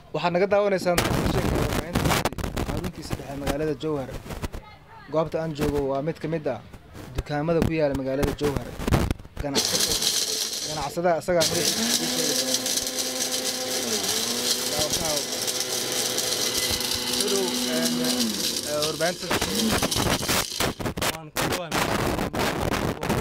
waxaad naga daawanaysaan xaruntiisa dhexe magaalada jowhar goobta aan joogo waa mid ka mid ah dukaamada ku yaala magaalada jowhar ganacsada ganacsadaha isagaa magaciisa ii sheegi doona. Daawashaha. Soo dhow, een, ee, warbaahinta waan ku dhawahay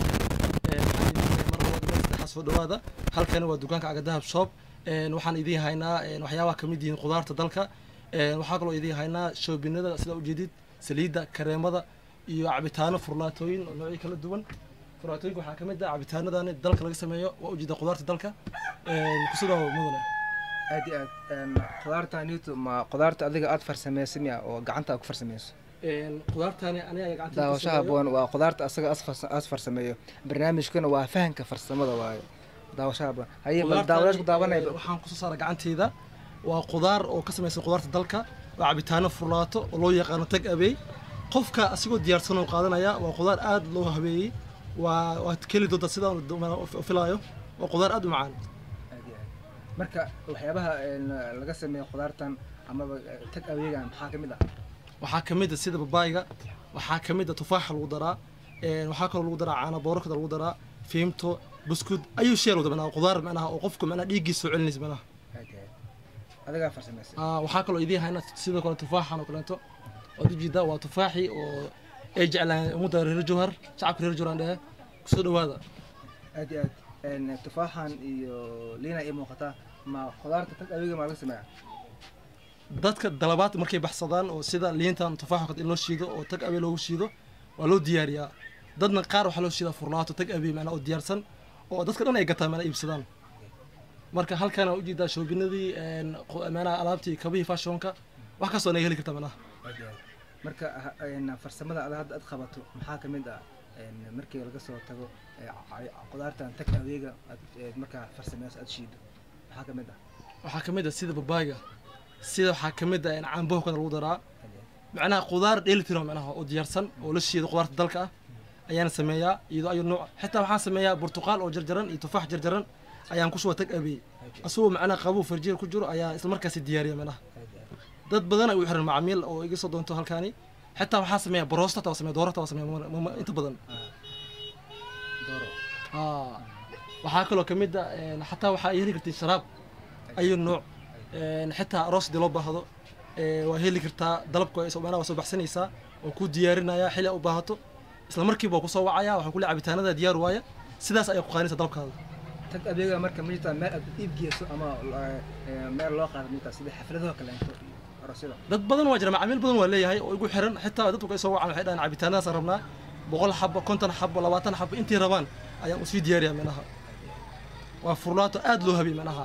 mar soo dhawaada halkani waa dukaanka agadahab shop Een, waxaan idiin haynaa een, waxyaabaha kamid yihiin khudaarta dalka Een, waxaa kaloo idiin haynaa shoobinada sida ujeedid saliidda kareemada iyo cabitaano furlaatooyin oo noocyo kala duwan furlaatooyinka waxaa kamid ah cabitaanadani dalka laga sameeyo waa ujeeda khudaarta dalka Een, kusoo dhawaada mudane aad iyo aad een, khudaarta newto ma khudaarta adiga aad farsamaysa miya oo gacanta aad ku farsamayso Een, khudaartani aniga gacanta ku daawashaha sameeyo. boon waa khudaarta asaga as farsa- as farsameeyo barnaamijkuna waa fahanka farsamada waaye daawashaha boon haye bal Khudaartani, daawadayaasha ku daawanaya eh, waxaan kusoo saaray gacanteyda waa khudaar oo ka samaysan khudaarta dalka waa cabitaano furlaato oo loo yaqaano tag abey qofka asigoo diyaarsan oo qaadanaya waa khudaar aad loo habeeyey waa waad keli doontaa sidaan u filaayo waa khudaar aad u macaan Aad iyo aad. marka waxyaabaha een, laga sameeyo khudaartan amaba eh, tag aweegan maxaa ka mid ah waxaa ka mid a sida babaayga waxaa ka mid a tufaaxa lagu daraa een, waxaa kaloo lagu daraa caano boorokada lagu daraa fiimto buskud ayuu shee lagu daraa khudaar macnaha oo qofka macnaha dhiiggiisa soo celinaysa macnaha aad iyo aad. adigaa farsamaysa Ah, waxaa kaloo idiin hayna sidoo kale tufaaxan oo kaleeto waad ujeedaa waa tufaaxii oo ay jeclaan ummadda reer jowhar shacabka reer jowhar aan dhehe kusoo dhawaada aad iyo aad een, tufaaxan iyo liina ii muuqataa ma khudaarta tag aweega maa laga sameeya dadka dalabaad markay baxsadaan oo sida liintan tufaaxa in loo shiido oo tag abey loogu shiido waa loo diyaariyaa dadna qaar waxaa loo shiidaa furlaato tag abey macnaa oo diyaarsan oo dadka dhan ay gataan macnaa iibsadaan marka halkan aan ujeedaa shoobinadii een, qo- macnaha alaabtii kabihii fashionka wax kastoo naga heli kartaa macnaha aad iyo aad. marka ha- een, farsamada ada hadda aad qabato maxaa ka mid ah een, markii laga soo tago ee, ca- khudaartan tag aweega aad ee, markaa farsameyso aad shiido maxaa ka mid ah waxaa ka mid ah sida babaayga sida waxaa ka mid ah in caanbaho kana lagu daraa Aad iyo aad. macnaha khudaar dheelitiran macnaha oo diyaarsan oo la shiido khudaarta dalka ah ayaan sameeyaa iyadoo ayu nooc xitaa waxaan sameeyaa burtuqaal oo jarjaran iyo tufaax jarjaran ayaan ku shuba tag abey asagoo macnaha qabow farjiir ku jiro ayaa isla markaasi diyaariya macnaha Aad iyo aad. dad badan ay u xiran macaamiil oo iga soo doonto halkaani xitaa waxaan sameeyaa baroosta taa sameeya doorata waa sameeya ma- ma- inta badan Ah. dooro Ah, waxaa kaloo ka mid ah een, xataa waxaa ay heli kartiin sharaab ayu nooc Een, xitaa aroos hadii loo baahdo ee, waa heli kartaa dalabka waa soo- macnaha waa soo baxsanaysaa oo ku diyaarinaya xilli aad u baahato isla markiiba waa kusoo wacaya waxaa kule cabitaanada diyaar waaya sidaas ayaa ku qaadinaysa dalabkaada tag adeega marka ma jirtaa meel aad iib geyso ama eh, meel loo qaado ma jirtaa sida xafladaha kaleento iyo aroosyada dad badan waa jira macaamiil badan waa leeyahay oo igu xiran xitaa dadku ay soo wacan waxay dhahaan cabitaanadaasaan rabnaa boqol xabo konton xabo labaatan xabo intii rabaan ayaan usii diyaariyaa minaha waa furlaato aad loo habiyey minaha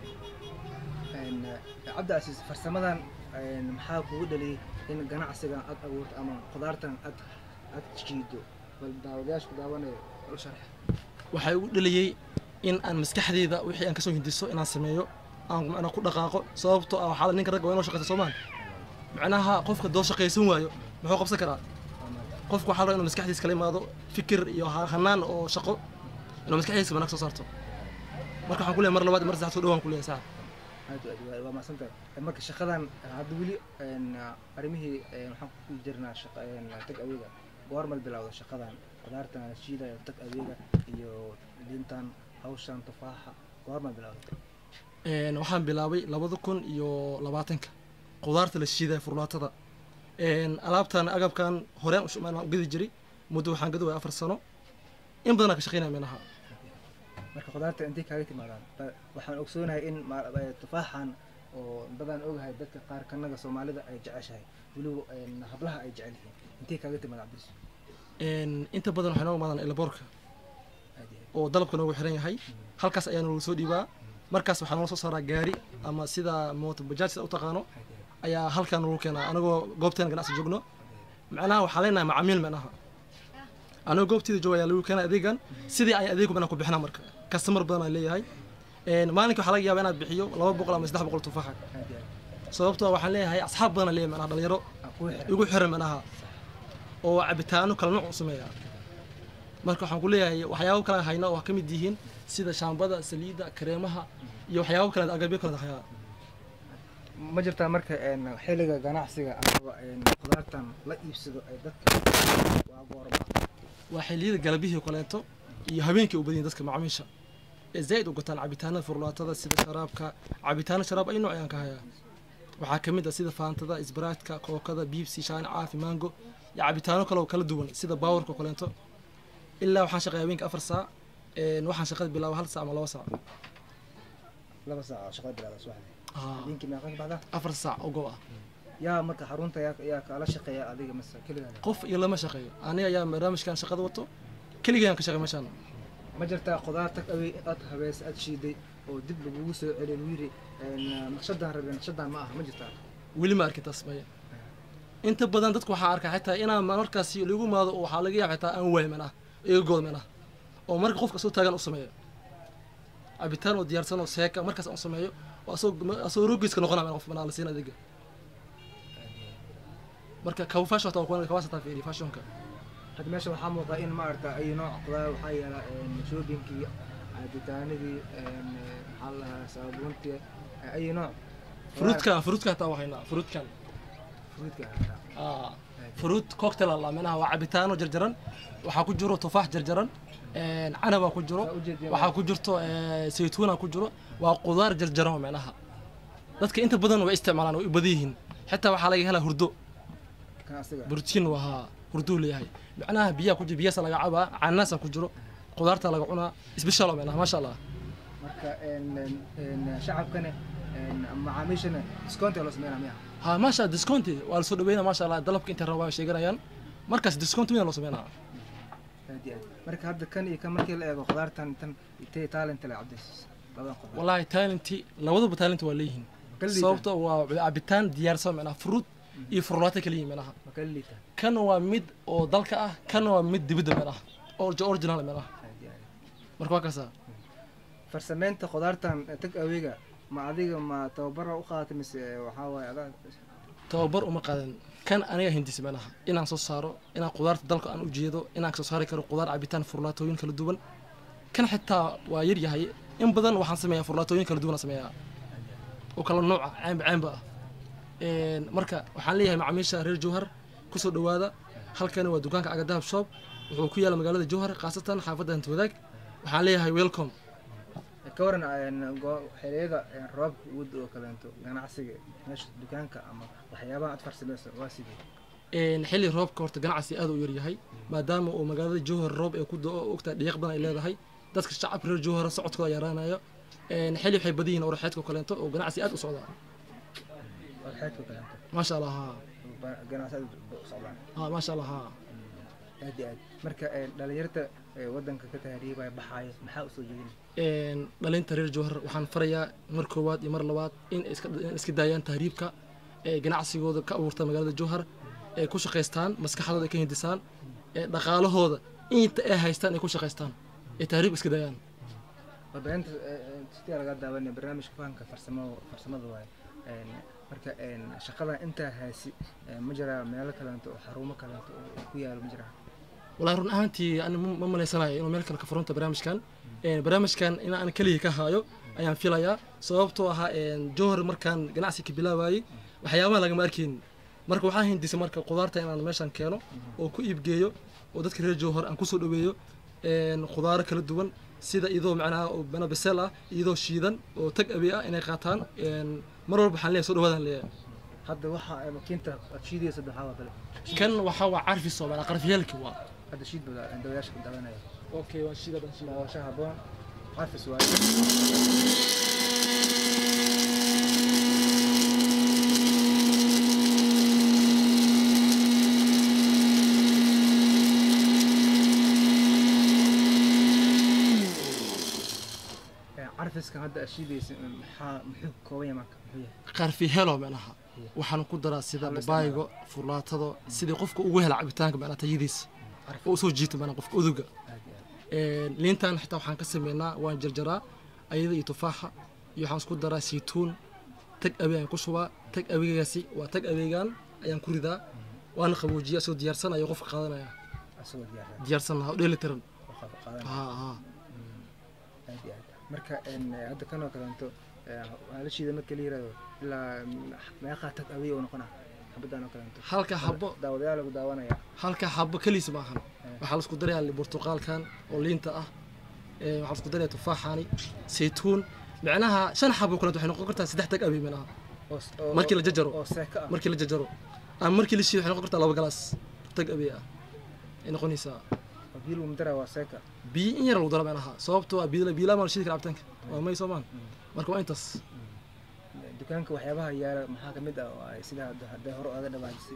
Een, eh, cabdi casiis farsamadan een, maxaa kugu dhaliyay in ganacsigan aad abuurto ama khudaartan aad aad jiido bal daawadayaasha ku daawanayo ula sharx waxay ugu dhaliyey in aan maskaxdeyda wixii aan kasoo hindiso inaan sameeyo aan macnaa ku dhaqaaqo sababtoo ah waxaa la ninka ragga waa inoo shaqaysa soomaan macnaha qofka doo shaqaysan waayo muxuu qabsan karaa qofku waxaa la rabaa inuu maskaxdiisa kala imaado fikir iyo ha- hanaan oo shaqo inuu maskaxdiisa wanaag soo saarto marka waxaan ku leeyahay mar labaad iyo mar saddexaad soo dhawaan ku leeyahay sax aad aad waa- waa mahadsantahay Eh, marka shaqadan eh, hadda weli een, arrimihii een, waxaan ku jirnaa shaqa een, tag adeega goormal bilowda shaqadan khudaartan la shiidayo tag adeega iyo liintan hawshan tufaaxa goormal bilowda Een, waxaan bilaabay labada kun iyo labaatanka khudaarta la shiidaya furlaatada Een, alaabtan agabkan horeen u maan gadi jiray muddo waxaan gadi waaya afar sano in badanaa ka shaqeynaya meelaha marka khudaarta intay kaaga timaadaan Ba- waxaan ogsoonahay in ma- eh, tufaaxan oo badan ogahay dadka qaar kanaga soomaalida ay jeceshahay weliba een, hablaha ay jecel yihiin intay kaaga timaada cabdis Een, inta badan waxay nooga imaadaan elaboorka aad iyo oo dalabka noogu xiran yahay halkaas ayaa noogu soo dhiibaa markaas waxaa noola soo saaraa gaari ama sida mooto bajaaj sida u taqaano aad iyo aad. ayaa halkaa noogu keenaa anagoo goobteena ganacsi joogno macnaha waxaa leenahay macaamiil macnaha anagoo goobteeda jooga ayaa lagu keenaa adeegan sidii ay adeegu macnaha ku bixinaa marka kastamar badan aan leeyahay Een, maalinka waxaa laga yaabaa inaad bixiyo laba boqol ama saddex boqol tufaaxa aad iyo aad. sababtoo ah waxaan leeyahay asxaab badan aan leeyahay macnaha dhalinyaro Aan kugu xiran. igu xiran macnaha oo cabitaano kala nooc u sameeya marka waxaan ku leeyahay waxyaabo kale aan hayna oo ka mid yihiin sida shaambada saliidda kareemaha iyo waxyaabo kale agabyo kale hayaa ma jirtaa marka een, xilliga ganacsiga amaba een, khudaartan la iibsado ay dadka waa goorma waa xilliyada galabihii oo kaleeto iyo habeenkii u badiyeen dadka macaamiisha ee zaa'id u gataan cabitaanada furlaatada sida sharaabka cabitaano sharaab ay nooc ayaan ka hayaa waxaa ka mid ah sida faantada isbaraadka kookada biibsi shaani caafi mango iyo cabitaano kale oo kala duwan sida baawarka oo kaleeto ilaa waxaan shaqeeya habeenkii afar saac een, waxaan shaqada bilaaba hal saac ama laba saac laba saac oo shaqada bilaada subaxdii Aa, habeenkii meeqa ka baxdaa afar saac oo go ah yaa marka xarunta yaa yaa kala shaqeeya adiga mase keligaa qof iyo lama shaqeeyo aniga ayaa barnaamijkan shaqada wato keligayaan ka shaqeey meeshaan ma jirtaa khudaar tag away aad habees aad shiiday oo dib lagugu soo celiyo lagu yiri een, naqshadaan rabeen naqshadaan ma aha ma jirtaa weli ma arkin taas maya inta badan dadku waxaa arkaa xitaa inaan markaasi lagu maado oo waxaa laga yaaba xitaa aan waayman ah iga goodman ah oo marka qofka soo taagan u sameeyo cabitaan oo diyaarsan oo seeka markaas aan u sameeyo oo asagoo asagoo rogiiska noqonaya qof banaa la siin adiga marka kawa fashion taa kuwan kawaasa taa fiiri fashionka hadda meesha waxaa muuqdaa in maaragta ay nooc khudaar waxaa yaala een, shoobinkii cabitaanadii een, maxaa la dhahaa saabuuntii ay nooc fruitkan fruitkan taa waxaynaa fruitkan fruitka hataa aa fruit cocktail alla menaha waa cabitaano jarjaran waxaa ku jiro tufaax jarjaran een, canabaa ku jiro Saa ujeediyeen waxaa ku jirto eh, saytuuna ku jiro waa qudaar jarjaran oo micnaha dadka inta badan way isticmaalaan way u badan yihiin xitaa waxaa laga helaa hurdo kan asiga borotiin waa hurduu leeyahay micnaha biyaha ku jiro biyaasa laga cabaa canaasa ku jiro qudaarta laga cunaa isbishaal oo micnaha maasha allah marka een, een, een, shacabkana een, macaamiishana discounta loo sameynaa miya ha maasha discounti waa lasoo dhaweynaa maasha allah dalabka intay rabaan way sheeganayaan markaas discount weyn loo sameynaa aad iyo aad marka hadda kan iyo kan markii la eego khudaartan tan intay talent le cabdis labadan khudaar wallahi talenti labaduba talenti waa leeyihiin Ka liitaan. sababto waa cabitaan diyaarsan micnaha fruit iyo furlaata kala yihiin micnaha ma kala liita kan waa mid oo dalka ah kan waa mid dibadda micnaha oo original micnaha aad iyo aad marka waa kaasa farsameynta khudaartan tag aweyga ma adiga ma tababara u qaadatay mise waxaa waaye adaa tababar uma qaadan kan aniga hindisa micnaha inaan soo saaro inaan qudaarta dalka aan u jeedo inaan soo saari karo qudaar cabitaan furlaatooyin kala duwan kan xitaa waa yar yahay in badan waxaan sameeyaa furlaatooyin kala duwan aan sameeyaa oo kala nooca caamba caamba ah Een, marka waxaan leeyahay macaamiisha reer jowhar kusoo dhawaada halkani waa dukaanka aga dahab shop wuxuu ku yaala magaalada jowhar khaasatan xaafadda hanti wadaag waxaan leeyahay welcome ka waran een, go- xilliyada een, roobka uud oo kaleento ganacsiga meesha dukaanka ama waxyaabaha aad farsameyso waa sidee Een, xilli roobka horta ganacsi aad u yar yahay maadaama uu magaalada jowhar roob ee ku do-o ogtaa dhiiq badan ay leedahay dadka shacabka reer jowhar socodkooda yaraanayo Een, xilli waxay badan yihiin oraxeedka oo kaleento oo ganacsi aad u socda warxeedka kaleento maasha allah ha ba- ganacsi aad u socdaan ha maasha allah ha aad iyo aad marka een, dhalinyarta ee wadanka ka tahriibaya baxaayo maxaa usoo jeedin Een, dhalinta reer jowhar waxaan farayaa mar koowaad iyo mar labaad in ay iska in iska daayaan tahriibka ee ganacsigooda ka abuurta magaalada jowhar ee ku shaqaystaan maskaxdooda ay ka hindisaan ee dhaqaalahooda inta ay haystaan ay ku shaqaystaan ee tahriib iska daayaan warbaahinta sitii laga daawanaya barnaamijka fahamka farsamo farsamada waaye Een, marka een, shaqadan intaa haysi een, ma jiraa meelo kaleento oo xarumo kaleento oo ku yaalo ma jiraa والله run ahaantii ani ma ma malaysanayo inuu meel kale ka furunta barnaamijkan Een, barnaamijkan in aan keliya ka haayo ayaan filayaa sababtoo ahaa een, jowhar markaan ganacsi ka bilaabayay waxyaabaha lagama arkayn marka waxaan hindisay marka qudaarta inaan meeshan keeno oo ku iibgeeyo oo dadka reer jowhar aan kusoo dhaweeyo Een, khudaaro kala duwan sida iyadoo macnaha oo bana basel ah iyadoo shiidan oo tag abi ah inay qaataan Een, mar walba waxaan leeyahay soo dhawaadaan leeyahay hadda waxa ay makiinta aad shiidaysa maxaa waa kale kan waxaa waa carfi soo macnaa qarfiyaalki waa hadda shiid bada dawayaasha ka daawanaya okay waa shiida baan shiida daawasha haboon xafis waaye Ee, carfiskan hadda aad shiidaysa maxaa muxuu ka kooban yahay marka muxuu yahay qarfi helo macnaha waxaan ku daraa sida Maxaa loo babaygo furlaatada sidii qofka ugu hela cabitaanka macnaha tayadiisa carfi oo usoo jiito macnaha qofka uduga aad iyo aad Een, liintan xitaa waxaan ka sameynaa waan jarjaraa ayada iyo tufaaxa iyo waxaan isku daraa saytuun tag abe ayaan ku shubaa tag abeegaasi waa tag abeegan ayaan ku ridaa waana qaboojiya asoo diyaarsan ayuu qofka qaadanaya asagoo diyaarsan diyaarsan lahaa oo dheelitiran oo qaab qaadan ha ha aad iyo aad marka een, hadda kanoo kaleento waxaa la shiida marka la yirahdo ilaa meeqaa tag awey oo noqona xabadaan oo kaleeto halka xabo daawadayaal lagu daawanaya halka xabo keliis maahan waxaa la isku darayaa li- burtuqaalkan oo liinta ah ee, waxaa la isku darayaa tufaaxani saytuun macnaha shan xabo kaleeto waxay noqon kartaa saddex tag abi minaha oo oo- markii la jajaro oo seeka ah markii la jajaro ama markii la shiido waxay noqon kartaa laba galaas tag abi ah ay noqonaysaa oo biyo lagu dara waa seeka biyo in yar lagu daro macnaha sababtoo ah biyo biyo lama la shiidi kara cabitaanka waa may soomaan marka waa intaas dukaanka waxyaabaha yaala maxaa kamid ah oo ay sida hadda hadday hore oga dhawaajisay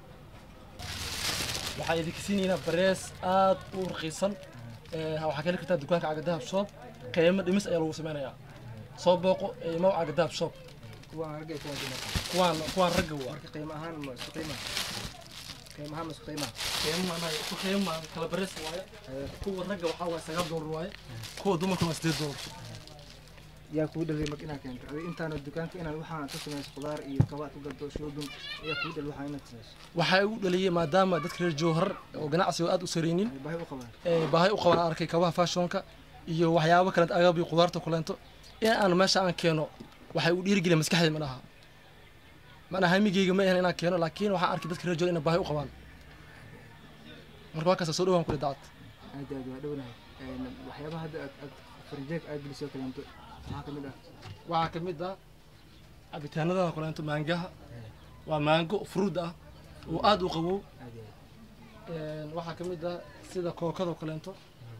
waxaa idinka siinaynaa barees aad u raqiisan Ee, waxaa ka heli kartaa dukaanka cagadahab shop qiimo dhimis ayaa lagu sameynayaa soo booqo ee, imaw cagadahab shop kuwaan ragga iyo kuwaan dumarka kuwaan kuwaan ragga waa marka qiimo ahaan ma isku qiima qiimo ahaan ma isku qiima qiimo maanaha ku qiimo kala barees waaye kuwa ragga waxaa waaye sagaal doolar waaye kuwa dumarka waa sideed doolar yaa kuu dhalay marka inaad keento adiga intaana dukaanka inaad waxaan ka samayso khudaar iyo kaba aad ku gadto shoobin ayaa kuu dhalay waxaan inaad samayso waxaa u dhaliyay maadaama dadka reer jowhar oo ganacsiga aad u sareynin ay baahi u qabaan ee, baahi u qabaan aan arkay kabaha fashionka iyo waxyaabo kale agab iyo khudaarta kuleento in aan meesha aan keeno waxay u dhiirigeliya maskaxdeeda manaha manaha hamigeyga ma ahan inaan keeno laakiin waxaan arkay dadka reer jowhar inay baahi u qabaan marka waa kaasa soo dhawaan kule dacad aad iyo aad waa dhownahay Een, waxyaabaha hadda aad aad farinjeeg aad gelisoo kaleento maxaa kamid ah waxaa ka mid ah cabitaanada kuleento maangaha waa maango fruud ah oo aad u qabow aad iyo aad Een, waxaa ka mid ah sida kookada kuleento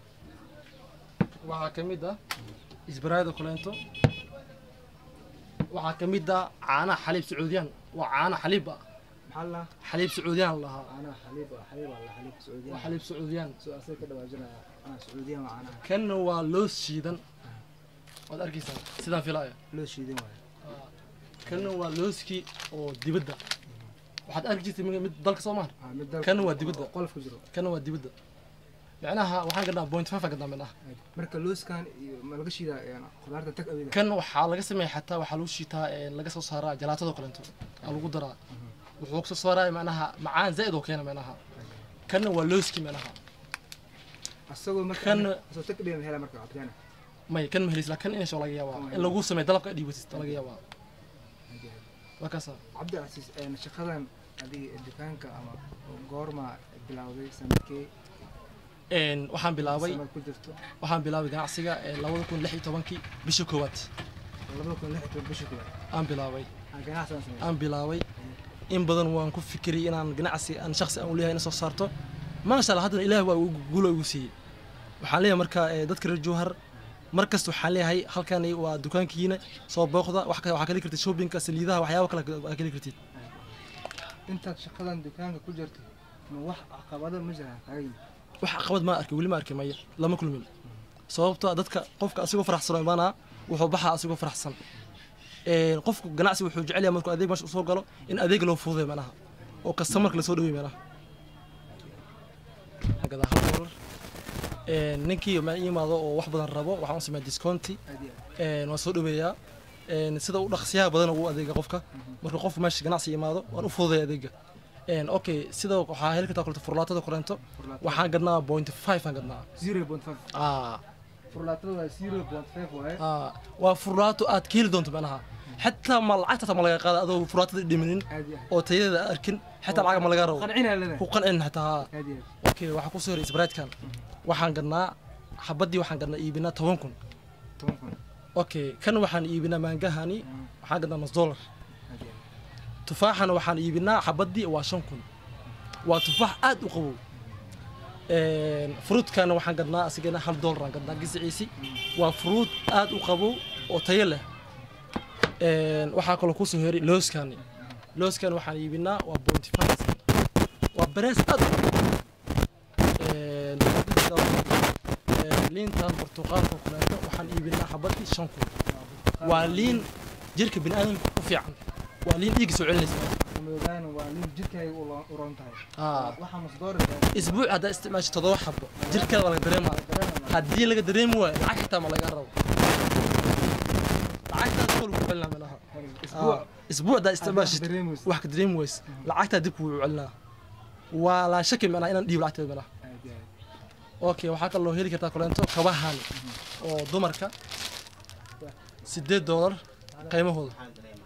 waxaa ka mid ah isbaraayada kuleento waxaa ka mid ah caanaha xaliib sacuudiyaan waa caana xaliib ah maxaa la xaliib sacuudiyaan la lahaa caanaha xaliib ah xaliib ah la xaliib waa sacuudiyan xaliib sacuudiyaan soo asay ka dhawaajinaya caanaha sacuudiyan waa caanaha kanna waa loos shiidan waad arkaysaa sidaan filaya loo shiidan waayo kanna waa looskii oo dibadda waxaad arki jirtay mid mid dalka soomaal Ah, mid dalka Kan waa oo- dibadda. oo qolof ku jiro kanna waa dibadda macnaha waxaan gadnaa point five gadnaa midnaha marka looskan iyo ma laga shiidaa een, khudaarta tag aweyda kan waxaa laga sameeya xataa waxaa lagu shiitaa ee, laga soo saaraa jalaatadoo kaleeto aa lagu daraa wuxuu kasoo saaraya macnaha macaan zaa'id oo keena macnaha kanna waa looski macnaha asagoo marka Kan- asoo tag aweyda hela marka cabitaana may kan ma helis la kan inasho laga yaabaa in lagu sameeyo dalabka dhiibatist laga yaabaa waa kaasa cabdi casiis een, shaqadan adiga dukaanka ama goorma bilowday sanadkee Een, waxaan bilaabay sanad ku jirto waxaan bilaabay ganacsiga ee, labada kun lix iyo tobankii bishii koowaad labada kun lix iyo toban bishii koowaad aan bilaabay aan ganacsigan sameeyay aan bilaabay in badan waan ku fikiray inaan ganacsi aan shakhsi aan u leeyahay in soo saarto maasha allah haddana ilaah waa igu- guulo igu siiyey waxaan leeyahay marka ee, dadka reer jowhar mar kasta waxaan leeyahay halkani waa dukaankiina soo booqda wax ka- waxaa ka heli kartid shoppingka saliidaha waxyaabo kale aa ka heli kartid intaad shaqadan dukaanka ku jirto ma wax caqabado ma jiraan kaga yimid wax caqabad ma arkin weli ma arkin maya lama kulmin sababto ah dadka qofka asigoo faraxsan oo imaanaa wuxuu baxaa asigoo faraxsan Een, qofku ganacsi wuxuu jecel yahay markuu adeeg meesha usoo galo in adeeg loo fududeeyo manaha oo customerka lasoo dhaweey manaha Hagadaa hal doolar Een, ninkii ma ii imaado oo wax badan rabo waxaan u sameeyaa discounti aad iyo aad Een, waan soo dhaweeyaa Een, sida u dhaqsiyaha badan ugu adeega qofka marka qofku meesha ganacsi imaado waan u fududeeya adeega Een, okay sida waxaa heli kartaa koleto furlaatada koleento Furlaatada. waxaan gadnaa point five aan gadnaa zero point five ah furlaatada waa zero point five waaye ah waa furlaato aad ka heli doonto macnaha xataa ma lacagta taa ma laga qaada adoo furlaatada dhiminin aad iyo aad oo tayadeeda aad arkin xataa lacag ma laga rabo qancinaa leedahay ku qancin xataa aad iyo aad okay waxaa kusoo horay isbaraadkan waxaan gadnaa xabadii waxaan gadnaa iibinaa toban kun toban kun okay kan waxaan iibinaa maangahani waxaan gadnaa nus dollar aad iyo aad tufaaxana waxaan iibinaa xabadii waa shan kun waa tufaax aad u qabow Een, fruutkana waxaan gadnaa asigana hal dollar aan gadnaa gisiciisi waa fruut aad u qabow oo tayo leh Een, waxaa kaloo kusoo heray looskani looskan waxaan iibinaa waa bounty five waa berees aad u qabow Een, een, liintan burtuqaalka oo kaleeto waxaan iibinaa xabadii shan kun waa liin jirka bini'aadamka u fiican waa liin dhiigga soo celinaysa madoogaana waa nin jirkaaga u lo- u roon tahay Ah. waxaa masdoori isbuuc haddaa isticmaasho toddoba xabo jirkeeda waa laga dareemaa haddii laga dareemi waayo lacag xitaa ma laga rabo lacagtaas kol ku celinaa meelaha isbuuc isbuuc haddaa isticmaashid dareemayso. wax ka dareemi wayse lacagtaa dib kuu celinaa waa laa shaki meelaha inaan dhiibo lacagteeda meelaha aad iyo aad okay waxaa kaloo heli kartaa koleento kabahan oo dumarka sideed doolar qiimahooda maxaa dareema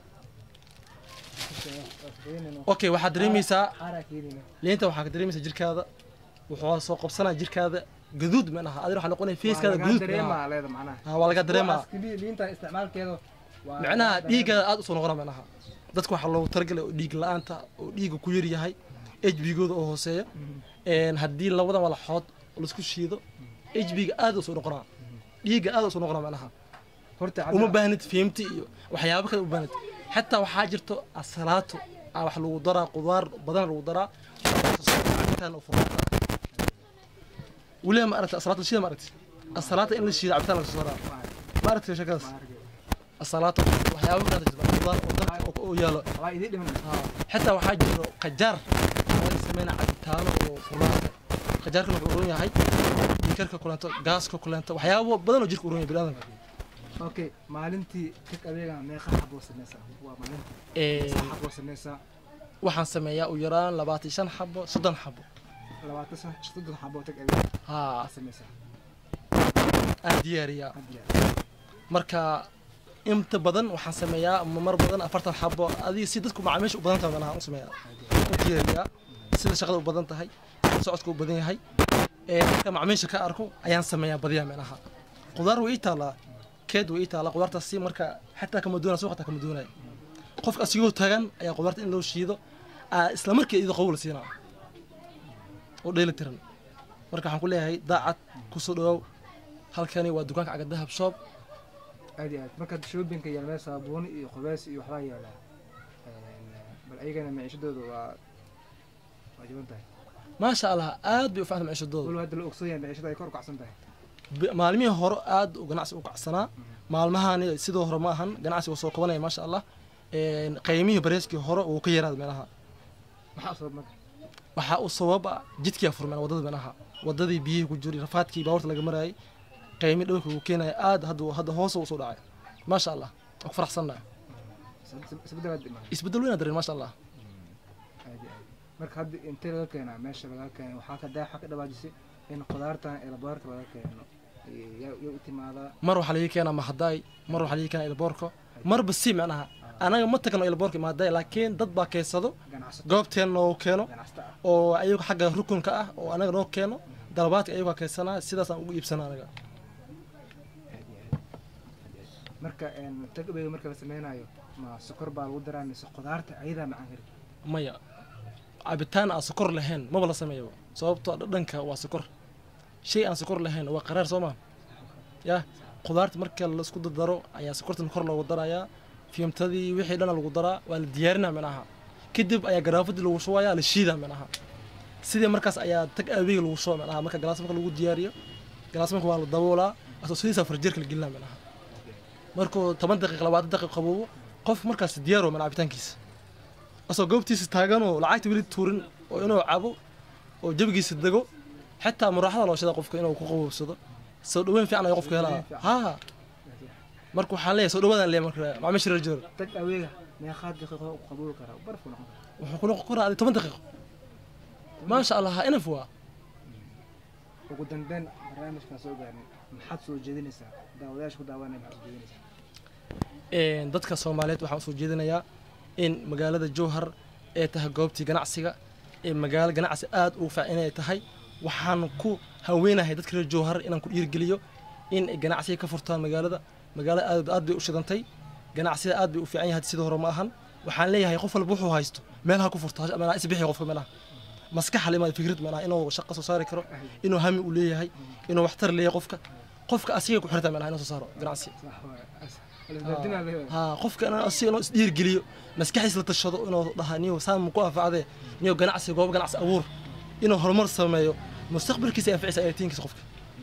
Waa okay waxaad dareemaysaa Xaaraa keenina. liinta waxaa ka dareemaysaa jirkaada wuxuu soo qabsanaa jirkaada gaduud manaha adina waxaa noqonaya feeskaada Waa laga gaduud dareemaa leeda macnaha. Ah, waa laga dareemaa. Kuwaas keliya liinta isticmaalkeeda waa macnaha laga dhiiggaada aad usoo noqona manaha dadka waxaa loogu talagalay oo dhiig la-aanta oo dhiigga ku yar yahay hbgooda oo hooseeya Een, haddii labadan walaxood laisku shiido hbga aad usoo noqonaa dhiigga aad usoo noqonaa manaha Horta uma cabdi- baahnid fiimti iyo waxyaabo kale u baahnid xataa waxaa jirto asalaato aa wax lagu daraa qudaar badan lagu daraa cabitaan oo fuqaata weliba ma aragta asalaata shida ma aragti asalaata in la shiida cabitaan laga soo saraa ma aragti sheekadaas asalaata waxyaabo kale jirta qudaar oo dalka oo- oo yaalo waa idin dhiman. Haa. xitaa waxaa jiro qajaar laga sameynaa cabitaano oo furnaanta qajaarkana wuxuu uron yahay dhiikarka kuleento gaaska kuleento waxyaabo badan oo jirka uron yahay biniaadamka Okay, maalintii tag adeega meeqa xabo sameysaa? Waa maalintii. Ee, Meeqa xabo sameysaa? waxaan sameeyaa u yaraan labaatan shan xabo soddon xabo Labaatan san- soddon xabo tag adeega haa aa sameysaa. aan diyaariyaa Had jeer. marka inta badan waxaan sameeyaa ama mar badan afartan xabo adiga si dadku macaamiisha u badan tahay manaha u sameeyaa u diyaariyaa sida shaqada u badan tahay sida socodka u badan yahay ee marka macaamiisha ka arko ayaan sameeyaa badiyaa meelaha qudaar way ii taalaa keed way ii taalaa qudaartaasi marka xataa kama doonaya suuq xataa kama doonaya qofka asigoo tagan ayaa qudaarta in loo shiido aa isla markii iyadoo qabow la siinaa oo dheeli tiran marka waxaan ku leeyahay daacad kusoo dhawaaw halkani waa dukaanka caga dahab shop aad iyo aad markaad shoppingka yaalmee saabuun iyo qubeys iyo waxbaa yaalaa Een, bal ayagana maciishadooda waa waa jaban tahay maasha allah aad bay u fiicanta maciishadooda walow hadda la ogsoon yahay maciishada ay kor u kacsan tahay Bi- maalmihii hore aad u ganacsi u kacsanaa maalmahani sidoo hore ma ahan ganacsi uu soo kobanaya maasha allah Een, qiimihii bareeskii hore uu ka yaraaday meelaha maxaa sabab marka waxaa u sababa jidkii furmeen wadada meelaha wadadii biyihii ku jiray rafaadkii baabuurta laga marayay qiimi dhowrka uu keenaya aad hadda hadda hoos u soo dhacay maasha allah waa ku faraxsannahay isbedelaad dhiman isbedel weyn dareen maasha allah aad iyo aad marka hadda intee laga keenaa meesha laga keenay waxaa ka daa waxaa ka dhawaajisay in qudaartan ee laboorka laga keeno Ee, yaa yaa u timaadaa mar waxaa laga keenaa mahadaay mar waxaa laga keenaa ilboorka marba si macnaha anaga ma tagno ilboorka mahadaay laakiin dad baa keensado ganacsato goobteen noo keeno ganacsato ah oo ayagu xagga rukunka ah oo anaga noo keeno dalabaadka ayagaa keensanaa sidaas aan ugu iibsana anaga aad iyo aad marka een tag away marka la sameynayo ma sokor baa lagu daraa mise qudaarta ayadaa macaan kari maya cabitaan aan sokor lahayn maba la sameeyo sababtoo dhadhanka waa sokor shay aan sokor lahayn waa qaraar soo maa ya qudaarta marka laisku dardaro ayaa sokortan kor loogu darayaa fiimtadii wixii dhana lagu daraa waa la diyaarinaa minaha kadib ayaa garaafadii lagu shubayaa la shiidaa minaha sidii markaas ayaa tag aaweyga lagu shuba minaha marka galaas marka lagu diyaariyo galaas marka waa la daboolaa asoo sidiisaa farjeerka la gelinaa minaha markuu toban daqiiq labaatan daqiiq qaboobo qofka markaas diyaaro mana cabitaankiisa asoo goobtiisa taaganoo lacagta weli tuurin oo inuu cabo oo jabigiisa dego xitaa muraaxada loo shada qofka inuu ku qaboobsado soo dhaweyn fiican ayaa qofka helaa ha marka waxaan leeyahay soo dhawaadaan leeyahay marka macaamiisha reer joor tag aweyga meeqaa daqiiqo u qabuuli karaa barfu noqon karaa wuxuu ku noqon karaa toban daqiiqo maasha allah inaf waa ugu dambeyn barnaamijkaan soo gaarnay maxaad soo jeedinaysaa daawadayaasha ku daawanaya maxaad soo jeedinaysaa Een, dadka soomaaliyeed waxaan usoo jeedinayaa in magaalada jowhar ay tahay goobtii ganacsiga ee magaalo ganacsi aad ugu fiican inay tahay waxaan ku haweenahay dadka reer jowhar inaan ku dhiirgeliyo in ay ganacsiga ka furtaan magaalada magaalada aad aad bay u shidantay ganacsiga aad bay u fiican yahay sida hore ma ahan waxaan leeyahay qof walba wuxuu haysto meelaha ku furto meelaha isbixi qofka meelaha maskaxa lima fikrad meelaha inuu shaqo soo saari karo inuu hami u leeyahay inuu waxtar leeyahay qofka qofka asiga ku xirta meelaha inuu soo saaro ganacsi sax waaye as- alisbardinaa leeyahay ها qofka inuu si inuu isdhiir geliyo maskaxiisa la tashado inuu dhaha niyo saan ku anfacdee niyo ganacsi goob ganacsi abuur inuu horumar sameeyo mustaqbalkiisa anficisa ayatiinkiisa qofka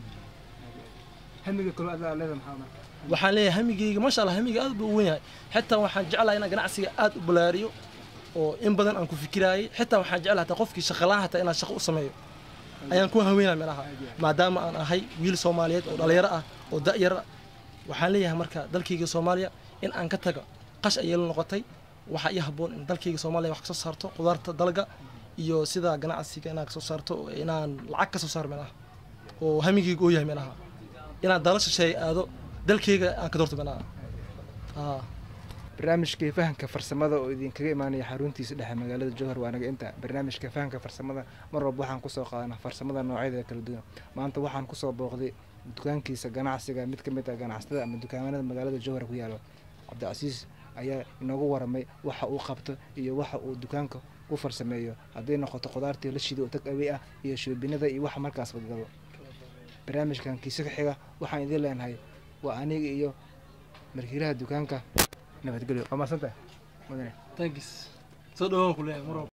hamiga kaloo aad leedahay maxaa marka waxaan leeyahay hamigeyga maasha allah hamiga aad buu u weyn yahay xitaa waxaan jeclahay inaan ganacsiga aad u balaariyo oo in badan aan ku fikiraayay xitaa waxaan jeclahay hataa qofkii shaqalaan hataa inaan shaqo u sameeyo ayaan ku haweenaya meelaha maadaama aan ahay wiil soomaaliyeed oo dhalinyaro ah oo da'yar ah waxaan leeyahay marka dalkayga soomaaliya in aan ka tago qash ayay la noqotay waxaa ii habboon in dalkayga soomaaliya wax ka soo saarto qudaarta dalga iyo sida ganacsiga inaan ka soo saarto inaan lacag ka soo saaro meelaha oo hamigeyga oo yahay meelaha inaan dala shisheeye aado dalkayga aan ka doorto meelaha haa barnaamijkii fahanka farsamada oo idinkaga imaanaya xaruntiisa dhexe magaalada jowhar waa naga inta barnaamijka fahanka farsamada mar walba waxaan kusoo qaadanaa farsamada noocyadeeda kala duwan maanta waxaan kusoo booqday dukaankiisa ganacsiga mid ka mid ah ganacsatada ama dukaamanada magaalada jowhar ku yaalo cabdicasiis ayaa inoogu waramay waxa uu qabto iyo waxa uu dukaanka u farsameeyo hadday noqoto qudaartii la shido oo tag awey ah iyo shoobinada iyo waxa markaas badgado barnaamijkan kiisa ka xiga waxaan idiin leenahay waa aniga iyo markiilaha dukaanka nabadgelyo waa maadsantahay mudane thanks soo dhawaan ku leeyahay mar walba